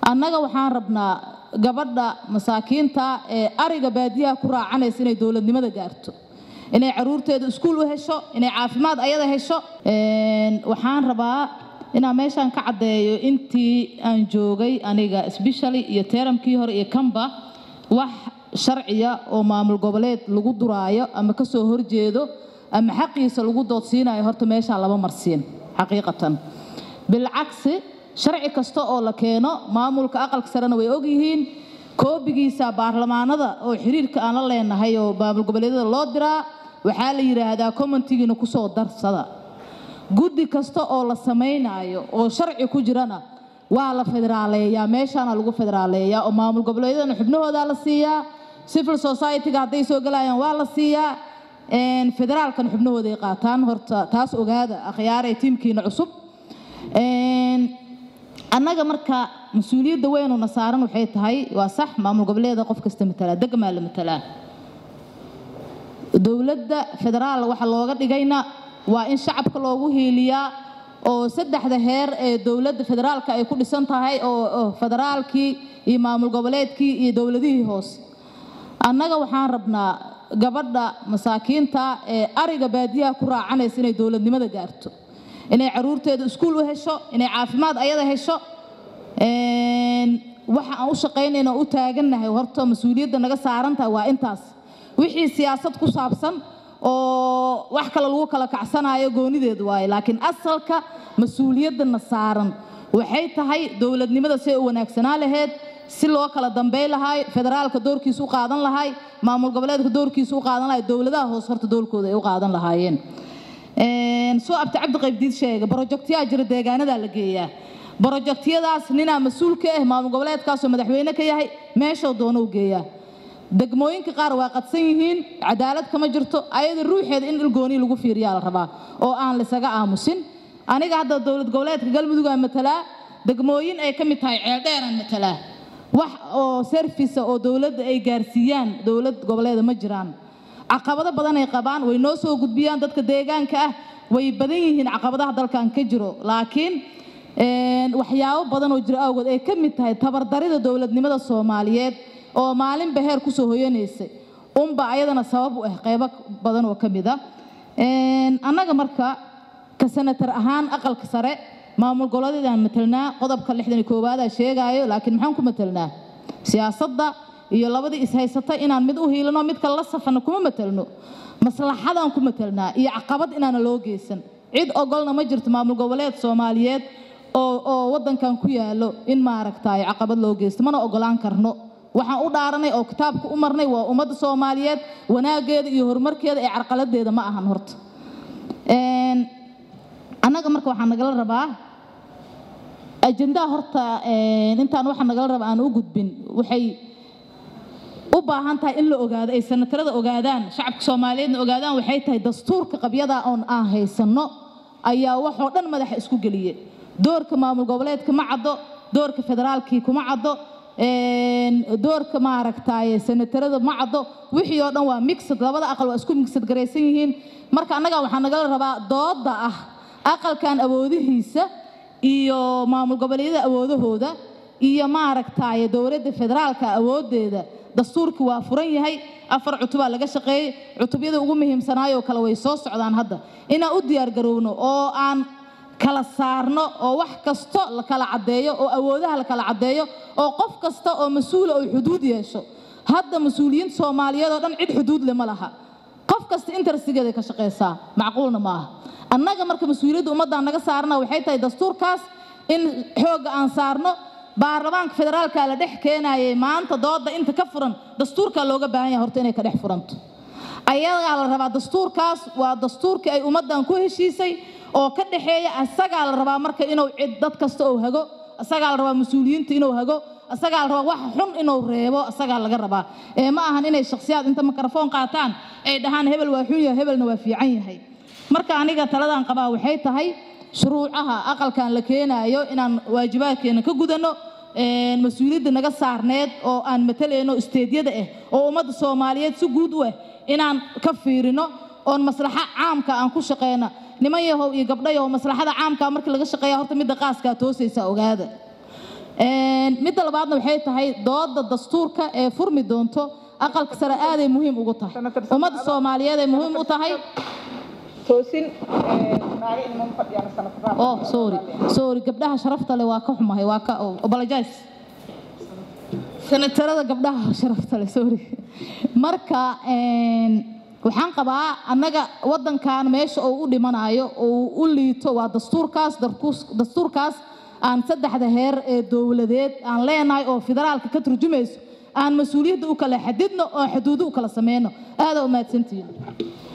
annaga waxaan rabnaa gabadha masaakiinta ee ariga baadiyaha ku raacanaysa inay dowladnimada gaarto inay caruurteeda iskuul u hesho inay caafimaad ayada hesho waxaan rabaa inaan meeshaan ka caddeeyo intii aan joogay aniga sbeshally iyo teeramkii hore iyo kanba wax sharciya oo maamul goboleed lagu duraayo ama ka soo horjeedo ama xaqiisa lagu doodsiinayo horta meeshaan lama marsiin xaqiiqatan bilcagsi sharci kasta oo la keeno maamulka aqalka sarena way ogyihiin koobigiisa baarlamaanada oo xiriirka aan la leenahay oo maamul goboleedyada loo diraa waxaa la yidhaahdaa commentigiina kusoo darsada guddi kasta oo la samaynayo oo sharci ku jirana waa la federaaleeyaa meeshaana lagu federaaleeyaa oo maamul goboleedyadana xubnahoodaa la siiyaa civil society-ga hadday soo galayaan waa la siiyaa federaalkan xubnahooday qaataan horta taas ogaada akhyaaray tiimkiina cusub annaga marka mas-uuliyadda weynuna saaran waxay tahay waa sax maamul goboleeda qof kasta matalaa degmaa la matalaa dowladda federaal waxa looga dhigayna waa in shacabka loogu hiiliyaa oo saddexda heer ee dowladda federaalka ay ku dhisan tahay oo federaalkii iyo maamul goboleedkii iyo dowladihii hoose annaga waxaan rabnaa gabadha masaakiinta ee ariga baadiyaha ku raacanaysa inay dowladnimada gaarto inay caruurteeda iskuul u hesho inay caafimaad ayada hesho waxa aan u shaqaynayna u taagannahay horta mas-uuliyadda naga saarantahay waa intaas wixii siyaasad ku saabsan oo wax kale lagu kala kacsanayo goonideed waaye laakiin asalka mas-uuliyaddana saaran waxay tahay dowladnimada si ay u wanaagsanaa laheyd si loo kala dambey lahay federaalka doorkiisa u qaadan lahay maamul goboleedka doorkiisa u qaadan lahay dowladaha hoose horta doolkooda ay u qaadan lahaayeen soo abti cabdi qaybdiid sheega brojectyaa jira deegaanadaa la geeyaa brojectyadaas ninaa mas-uul ka ah maamul goboleedkaasoo madaxweyne ka yahay meeshoo doono u geeyaa degmooyinka qaar waa qadsan yihiin cadaalad kama jirto ayada ruuxeeda in ilgooni lagu fiiriyaa la rabaa oo aan lisaga aamusin aniga hadda dowlad goboleedka galmudug aan matalaa degmooyin ay ka mid tahay ceeldheeraan matalaa wax oo servisa oo dowladda ay gaarsiiyaan dowlad goboleeda ma jiraan caqabado badan ay qabaan way noo soo gudbiyaan dadka deegaanka ah way badan yihiin caqabadaha dalkan ka jiro laakiin waxyaabo badan oo jiro awgood ay ka mid tahay tabardarida dowladnimada soomaaliyeed oo maalinba heer kusoo hoyanaysay unba ayadana sabab u ah qaybo badan oo ka mid a annaga marka ka sanatar ahaan aqalka sare maamul goboleedyadaan matelnaa qodobka lixdan iyo koowaada sheegaayo laakiin maxaan ku matelnaa siyaasadda iyo labadii ishaysata inaan mid u hiilano mid kale la safano kuma matelno maslaxadaan ku matelnaa iyo caqabad inaana loo geysan cid ogolna ma jirto maamul goboleed soomaaliyeed oo oo waddankan ku yaalo in maaragtay caqabad loo geysto mana ogolaan karno waxaan u dhaaranay oo kitaabka u marnay waa ummadda soomaaliyeed wanaageeda iyo horumarkeeda ee carqaladeeda ma ahan horta annaga marka waxaa nagala rabaa ajendaha horta intaan waxaa nagala rabaa aan u gudbin waxay u baahan tahay in la ogaado ay sanatarada ogaadaan shacabka soomaaliyeedna ogaadaan waxay tahay dastuurka qabyada oon aan haysanno ayaa waxoo dhan madaxa isku geliye doorka maamul goboleedka ma caddo doorka federaalkii kuma caddo doorka maaragtay sanatarada ma caddo wixii oo dhan waa mixed labada aqal waa isku mixed garaysan yihiin marka annaga waxaa nagala rabaa dooda ah aqalkan awoodihiisa iyo maamul goboleedyada awoodahooda iyo maaragtay dowladda federaalka awoodeeda dastuurkii waa furan yahay afar cutubaa laga shaqeeyey cutubyada ugu muhiimsanaayoo kale way soo socdaan hadda inaan u diyaargarowno oo aan kala saarno oo wax kasto la kala caddeeyo oo awoodaha la kala caddeeyo oo qof kasta oo mas-uula oo xuduud yeesho hadda mas-uuliyiinta soomaaliyeed oo dhan cid xuduud le ma laha qof kasta interestigeeday ka shaqaysaa macquulna ma aha annaga marka mas-uuliyadda ummaddan naga saarna waxay tahay dastuurkaas in xoogga aan saarno baarlamaanka federaalka la dhex keenayay maanta dooda inta ka furan dastuurkaa looga baahan yahay horta inay ka dhex furanto ayagaa la rabaa dastuurkaas waa dastuurkii ay ummaddan ku heshiisay oo ka dhexeeya asagaa la rabaa marka inuu cid dad kasta uu hago asagaa la rabaa mas-uuliyiinta inuu hago asagaa la rabaa wax xun inuu reebo asagaa laga rabaa ee ma ahan inay shakhsiyaad inta mikrofoon qaataan ay dhahaan hebel waa xun yahay hebelna waa fiican yahay marka aniga taladan qabaa waxay tahay shuruucaha aqalkan la keenaayo inaan waajibaadkeena ka gudanno mas-uuliyadda naga saarneed oo aan matalayno isteedyada ah oo ummadda soomaaliyeed si guud u ah inaan ka fiirino oon maslaxa caamka aan ku shaqeyno niman yahow iyo gabdho yahow maslaxada caamka markii laga shaqeeya horta midda qaaskaa toosaysa ogaada midda labaadna waxay tahay dooda dastuurka ee furmi doonto aqalka sare aaday muhiim ugu tahay ummadda soomaaliyeed ay muhiim u tahay toosin naaga inama fadhiyaan sanadkaa oh sorry sorry gabdhaha sharafta leh waa ka xumahay waa ka oh, apologize senatarada gabdhaha sharafta leh sorry marka een, waxaan qabaa annaga waddankan meesha uu u dhimanayo uu u liito waa dastuurkaas darkuus- dastuurkaas aan saddexda heer ee dowladeed aan leenahay oo federaalka ka turjumayso aan mas-uuliyadda u kala xadidno oo xuduudo u kala sameyno aada u mahadsantihiin